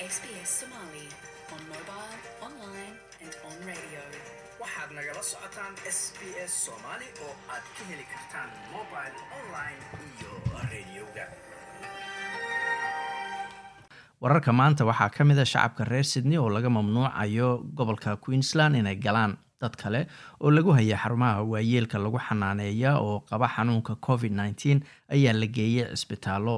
SBS Somali on mobile, online and on radio. waxaad nagala socotaan s b s soomaali oo aad ka heli kartaan mobile online iyo radioga wararka maanta waxaa ka mid a shacabka reer sydney oo laga mamnuucayo gobolka queensland inay galaan dad kale oo lagu haya xarumaha waayeelka lagu xanaaneeya oo qaba xanuunka covid -19 ayaa la geeyey cisbitaallo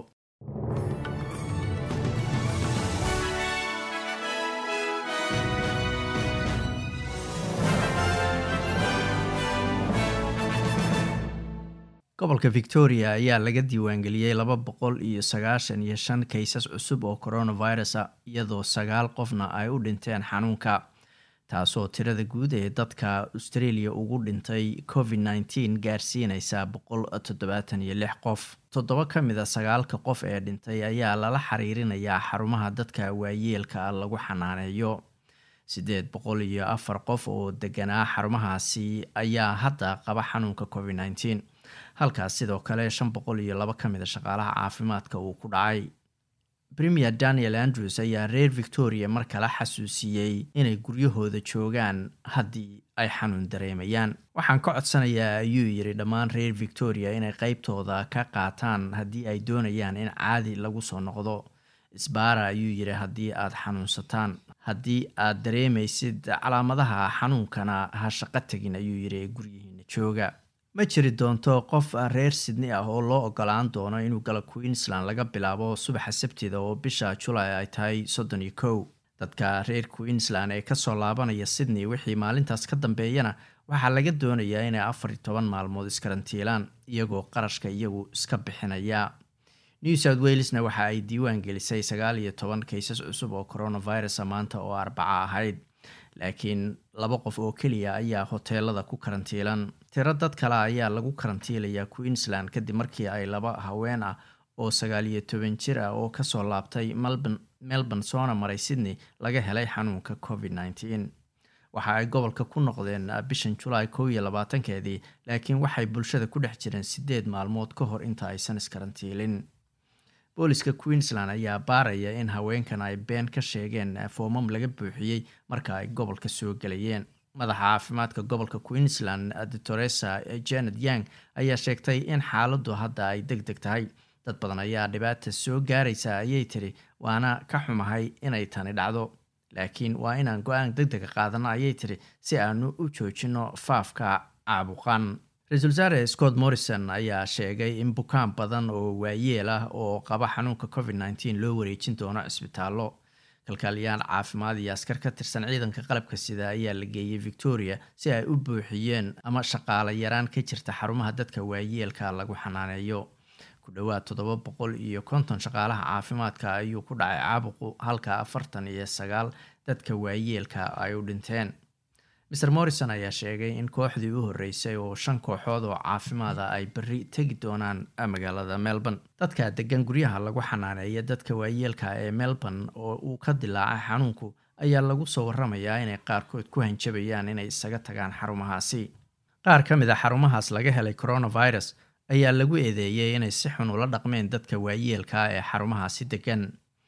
gobolka victoria ayaa laga diiwaangeliyey laba boqol iyo sagaashan iyo shan kaysas cusub oo coronavirus a iyadoo sagaal qofna ay u dhinteen xanuunka taasoo tirada guud ee dadka australia ugu dhintay covid -19 gaarsiineysa boqol toddobaatan iyo lix qof toddoba ka mid a sagaalka qof ee dhintay ayaa lala xiriirinayaa xarumaha dadka waayeelka lagu xanaaneeyo siddeed boqol iyo afar qof oo deganaa xarumahaasi ayaa hadda qaba xanuunka covid -19 halkaas sidoo kale shan boqol iyo laba ka mid a shaqaalaha caafimaadka uu ku dhacay premier daniel andrews ayaa reer victoria mar kale xasuusiyey inay guryahooda joogaan haddii ay xanuun dareemayaan waxaan ka codsanayaa ayuu yidhi dhammaan reer victoria inay qeybtooda ka qaataan haddii ay doonayaan in caadi lagu soo noqdo isbaara ayuu yidhi haddii aad xanuunsataan haddii aad dareemaysid calaamadaha xanuunkana ha shaqo tegin ayuu yidhi ee guryihiina jooga ma jiri doonto qof reer sydney ah oo loo ogolaan doono inuu galo queensland laga bilaabo subaxa sabtida oo bisha julay ay tahay soddon iyo kow dadka reer queensland ee kasoo laabanaya sydney wixii maalintaas ka dambeeyana waxaa laga doonayaa inay afar iyo toban maalmood iskarantiilaan iyagoo qarashka iyagu iska bixinaya new south walesna waxa ay diiwaan gelisay sagaal iyo toban kaysas cusub oo coronavirus maanta oo arbaca ahayd laakiin laba qof oo keliya ayaa hoteelada ku karantiilan tiro dad kale ayaa lagu karantiilayaa queensland kadib markii ay laba haween ah oo sagaal iyo toban jir ah oo kasoo laabtay melbourne melbourne soona maray sydney laga helay xanuunka covid -19 waxa ay gobolka ku noqdeen bishan julaay kow iyo labaatankeedii laakiin waxay bulshada ku dhex jireen sideed maalmood ka hor inta aysan iskarantiilin booliska queensland ayaa baaraya in haweenkan ay been ka sheegeen foomam laga buuxiyey marka ay gobolka soo gelayeen madaxa caafimaadka gobolka queensland doctoresa janet yang ayaa sheegtay in xaaladdu hadda ay deg deg tahay dad badan ayaa dhibaata soo gaaraysa ayay tiri waana ka xumahay inay tani dhacdo laakiin waa inaan go-aan deg dega qaadano ayay tiri si aanu u joojino faafka caabuqan ra-iisul wasaare scott morrison ayaa sheegay in bukaan badan oo waayeel ah oo qaba xanuunka covid -19 loo wareejin doono cisbitaallo kalkaaliyaal caafimaad iyo askar ka tirsan ciidanka qalabka sida ayaa la geeyey victoria si ay u buuxiyeen ama shaqaale yaraan ka jirta xarumaha dadka waayeelka lagu xanaaneeyo ku dhowaad toddoba boqol iyo konton shaqaalaha caafimaadka ayuu ku dhacay caabuqu halka afartan iyo sagaal dadka waayeelka ay u dhinteen mer morrison ayaa sheegay in kooxdii u horreysay oo shan kooxood oo caafimaada ay berri tegi doonaan magaalada melbourne dadka degan guryaha lagu xanaaneeya dadka waayeelka ee melbourne oo uu ka dilaacay xanuunku ayaa lagu soo waramayaa inay qaarkood ku hanjabayaan inay isaga tagaan xarumahaasi qaar ka mid a xarumahaas laga helay coronavirus ayaa lagu eedeeyey inay si xun ula dhaqmeen dadka waayeelka ee xarumahaasi degan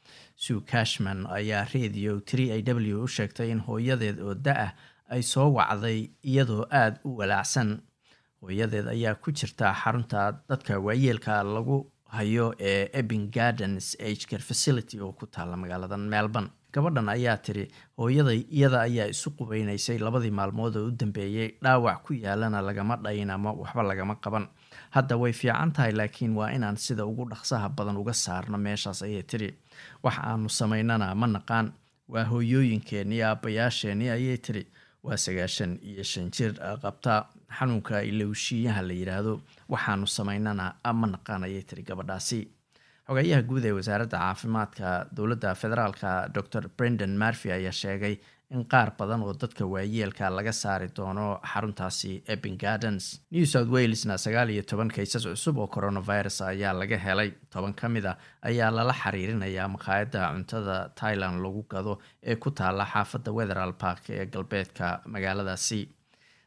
sue cashman ayaa radio three a w u sheegtay in hooyadeed oo da-ah ay soo wacday iyadoo aada u walaacsan hooyadeed ayaa ku jirta xarunta dadka waayeelka lagu hayo ee epping gardens agecare facility oo ku taalla magaalada melbourne gabadhan ayaa tiri hooyaday iyada ayaa isu qubeynaysay labadii maalmood oo u dambeeyey dhaawac ku yaalana lagama dhayin ama waxba lagama qaban hadda way fiican tahay laakiin waa inaan sida ugu dhaqsaha badan uga saarno meeshaas ayay tiri wax aanu samaynana ma naqaan waa hooyooyinkeenii aabbayaasheenii ayay tiri waa sagaashan iyo shan jir qabta xanuunka ilowshiyaha la yidhaahdo waxaanu samaynana ma naqaan ayay tiri gabadhaasi xogayaha guud ee wasaaradda caafimaadka dowladda federaalka dor brendan marfy ayaa sheegay in qaar badan oo dadka waayeelka laga saari doono xaruntaasi epping gardens new south walesna sagaal iyo toban kaysas cusub oo coronavirus ayaa laga helay toban ka mid a ayaa lala xiriirinayaa maqaayadda cuntada thailand lagu gado ee ku taala xaafadda wetheral park ee galbeedka magaaladaasi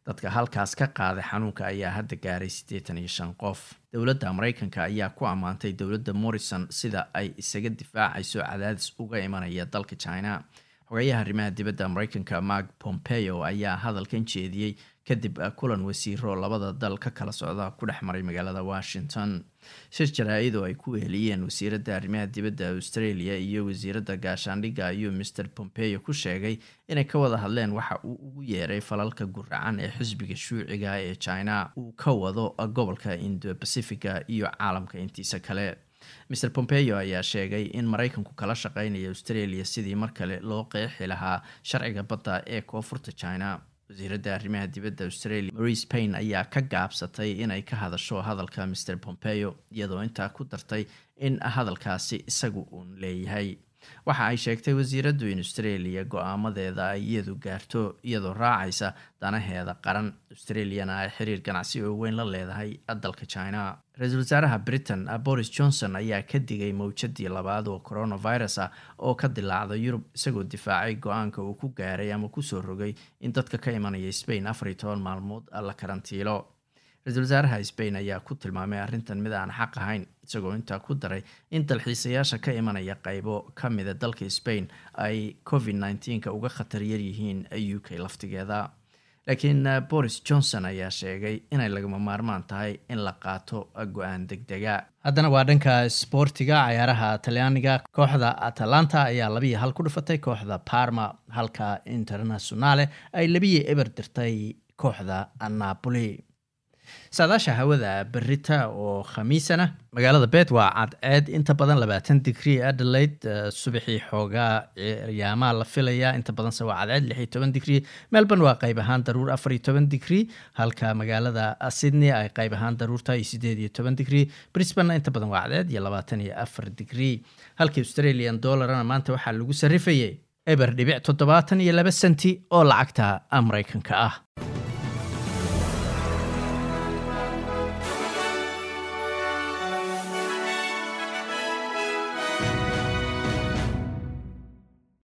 dadka halkaas ka qaaday xanuunka ayaa hadda gaaray siddeetan iyo shan qof dowladda maraykanka ayaa ku ammaantay dowladda morrison sida ay isaga difaacayso cadaadis uga imanaya dalka china xogayaha arrimaha dibadda maraykanka mark pompeo ayaa hadalkan jeediyey kadib kulan wasiiro labada dal ka kala socda ku dhex maray magaalada washington shir jaraa-id oo ay ku weheliyeen wasiiradda arrimaha dibadda australia iyo wasiiradda gaashaandhigga ayuu master pompeo ku sheegay inay ka wada hadleen waxa uu ugu yeeray falalka guracan ee xisbiga shuuciga ee china uu ka wado gobolka indo bacifica iyo caalamka intiisa kale mr pompeo ayaa sheegay in maraykanku kala shaqeynaya australia sidii mar kale loo qeexi lahaa sharciga badda ee koonfurta china wasiiradda arrimaha dibadda australia marise paine ayaa ka gaabsatay inay ka hadasho hadalka mr pompeo iyadoo intaa ku dartay in hadalkaasi isagu uun leeyahay waxa ay sheegtay wasiiraddu in australia go-aamadeeda ay iyadu gaarto iyadoo raacaysa danaheeda qaran australiana ay xiriir ganacsi oo weyn la leedahay dalka china ra-iisul wasaaraha britain boris johnson ayaa ka digay mowjadii labaad oo coronavirus ah oo ka dilaacda yurub isagoo difaacay go-aanka uu ku gaaray ama kusoo rogay in dadka ka imanaya spain afar iyo toban maalmood la karantiilo ra-iisul wasaaraha spain ayaa ku tilmaamay arrintan mid aan xaq ahayn isagoo intaa ku daray in dalxiisayaasha ka imanaya qaybo ka mida dalka spain ay covid nneteen-ka uga khatar yar yihiin u k laftigeeda laakiin boris johnson ayaa sheegay inay lagama maarmaan tahay in la qaato go-aan deg dega haddana waa dhanka sboortiga cayaaraha talyaaniga kooxda atalanta ayaa labiyo hal ku dhifatay kooxda parma halka internationale ay labiyo eber dirtay kooxda napoli saadaasha hawada berita oo khamiisana magaalada bet waa cadceed inta badan labaatan digrie adelaide subaxii xoogaa yaamaa la filaya inta badanse waa cadceed lix iyo toban digrie melbourne waa qayb ahaan daruur afar iyo toban digrie halka magaalada sydney ay qayb ahaan daruurta iyo sideed iyo toban digrie brisbane inta badan waa cadceed iyo labaatan iyo afar digrie halka australian dollarna maanta waxaa lagu sarifayay eber dhibic toddobaatan iyo laba senti oo lacagta maraykanka ah